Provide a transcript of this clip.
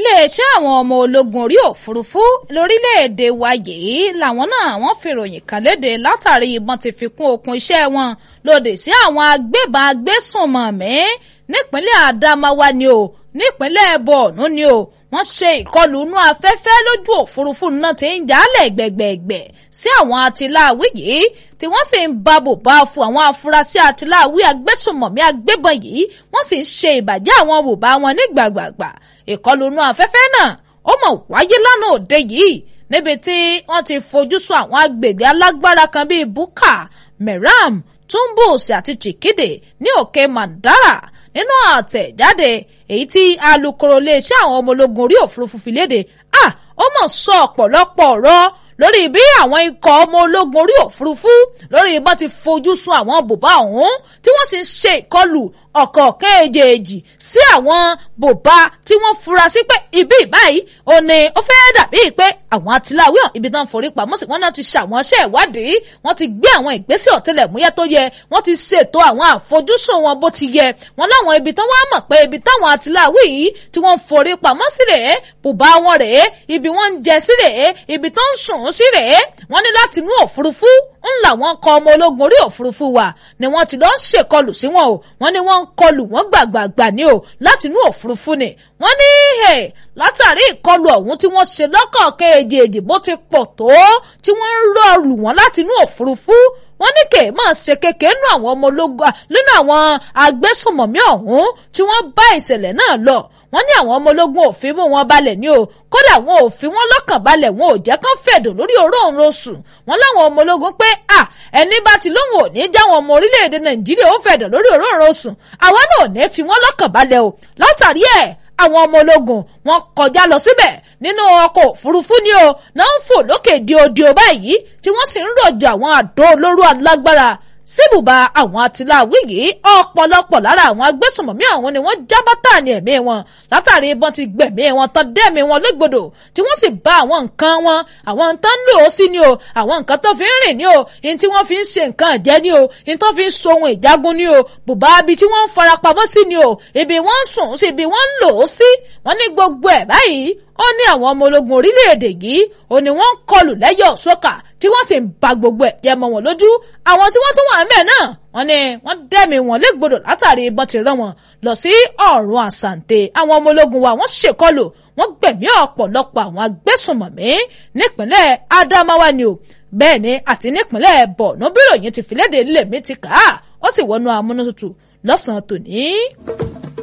iléeṣẹ́ àwọn ọmọ ológun orí òfurufú lórílẹ̀‐èdè wa yìí làwọn náà wọ́n fi ròyìn kan léde látàrí ìbọn ti fi kún okùn iṣẹ́ wọn lòdì sí àwọn agbébọn agbésùnmọ̀mí nípínlẹ̀ Adamawa ni o nípínlẹ̀ Borno ni o wọ́n ṣe ìkọlù inú afẹ́fẹ́ lójú òfurufú náà ti ń jálẹ̀ gbẹ̀gbẹ̀gbẹ̀ sí àwọn atiláwí yìí tí wọ́n sì ń ba bùbá fún àwọn afurasí atiláwí agbésùnmọ̀mí agbébọn yìí wọ́n sì ń ṣe ìbàjẹ́ àwọn bùbá wọn ní gbàgbàgbà ìkọlù inú afẹ́fẹ́ náà ó mọ̀ wáyé lánàá òde yìí níbi tí wọ́n ti fojú sùn àwọn agbègbè alágbára kan bíi Buka Meram Tumbus àti Chikide ní òkè Mandara nínú àtẹ̀jáde èyí tí alukoro iléeṣẹ́ àwọn ọmọ ológun orí òfurufú fi léde à ó mọ̀ sọ ọ̀pọ̀lọpọ̀ ọ̀rọ̀ lórí bí àwọn ikọ̀ ọmọ ológun orí òfurufú lórí bọ́n ti fojú sun àwọn bùbá ọ̀hún tí wọ́n sì ń ṣe ìkọlù ọ̀kọ̀ọ̀kan èjèèjì sí àwọn bùbá tí wọ́n fura sí pé ibi ìbáyìí ò ní ó fẹ́ dàbí pé àwọn atiláwí hàn ibi tán forí pamọ́ sí wọn náà ti ṣàwọn iṣẹ́ ìwádìí wọ́n ti gbé àwọn ìgbésẹ̀ ọ̀tẹlẹ̀múyẹ́ tó yẹ wọ́n ti ṣètò àwọn àfojúsùn wọn bó ti yẹ wọn láwọn ibi tán wá mọ̀ pé ibi táwọn atiláwí yìí tí wọ́n forí pamọ́ sí rèé bùbá wọn rèé ibi wọ́n ń jẹ sí rèé ibi tó ń sùn sí rèé wọ́n ní láti inú òfurufú ń làwọn kọ ọmọ ológun orí òfurufú wa ni wọ́n ti lọ ń ṣèkọlù sí wọn o wọ́n ní wọ́n ń kọlù wọ́n gbàgbàgbà ní o láti inú òfurufú ni wọ́n ní hè látàrí ìkọlù ọ̀hún tí wọ́n ṣe lọ́kọ̀ọ̀kan èdè èdè bó ti pọ̀ tó tí wọ́n ń rọlù wọ́n láti inú òfurufú wọ́n ní kè máa ṣe kékeré nínú àwọn ọmọ ológun nínú àwọn agbésùnmọ̀mí ọ̀hún tí wọ́n bá ìṣẹ̀lẹ̀ náà lọ wọ́n ní àwọn ọmọ ológun ò fi mú wọn balẹ̀ ní o kódà wọn ò fi wọn lọ́kàn balẹ̀ wọn ò jẹ́ kán fẹ̀dọ̀ lórí òróǹro sùn wọ́n láwọn ọmọ ológun pé à ẹni bá ti lóhùn ò ní jáwọn ọmọ orílẹ̀-èdè nàìjíríà ó fẹ̀dọ̀ lórí òróǹro sùn àwa náà ò ní fi wọn lọ́kàn balẹ̀ o látàrí ẹ̀ àwọn ọmọ ológun wọn kọjá lọ síbẹ̀ nínú ọkọ̀ òfurufú ni o náà ń fò lókè diodio báyìí tí wọ́n sì ń rọ̀jò àwọn àdó olóró alágbára síbùbà àwọn atiláwí yìí ọ̀pọ̀lọpọ̀ lára àwọn agbésùnmọ̀mí àwọn ni wọ́n já bátà ní ẹ̀mí wọn látàrí ìbọn ti gbẹ̀mí wọn tán dẹ́mi wọn légbodò tí wọ́n sì bá àwọn nǹkan wọn àwọn nǹkan ń lò ó sí ni o àwọn nǹkan tó fi ń rìn ni o ní tí wọ́n fi ń ṣe nǹkan ẹ̀jẹ̀ ni o ní tó fi ń so ohun ìjagun ni o bùbá ibi tí wọ́n ń farapamọ́ sí ni o ibi wọ́n ń sùn sí ibi wọ́n ń lò ó sí wọ́n ní gbogbo ẹ̀ báyìí ó ní àwọn ọmọ ológun orílẹ̀-èdè yìí ó ní wọ́n ń kọlù lẹ́yọ̀ sókà tí wọ́n sì ń ba gbogbo ẹ̀ jẹ́ mọ́ wọn lójú àwọn tí wọ́n tún wà ńbẹ̀ náà wọ́n ní wọ́n dẹ́mi wọn légbodò látàrí ìbọn ti rán wọn lọ sí ọ̀run àsàǹtẹ̀ àwọn ọmọ ológun wa wọ́n ṣèkọlù wọ́n gbẹ̀mí ọ̀pọ̀lọpọ̀ àwọn agbésùnmọ̀mí nípínlẹ̀ Adamawa ni o bẹ́ẹ̀ ni àti nípínlẹ̀ Borno bíròyìn ti fìlédè lèmi ti kà á ó sì wọnú amúnútutù lọ́sàn-án tòní.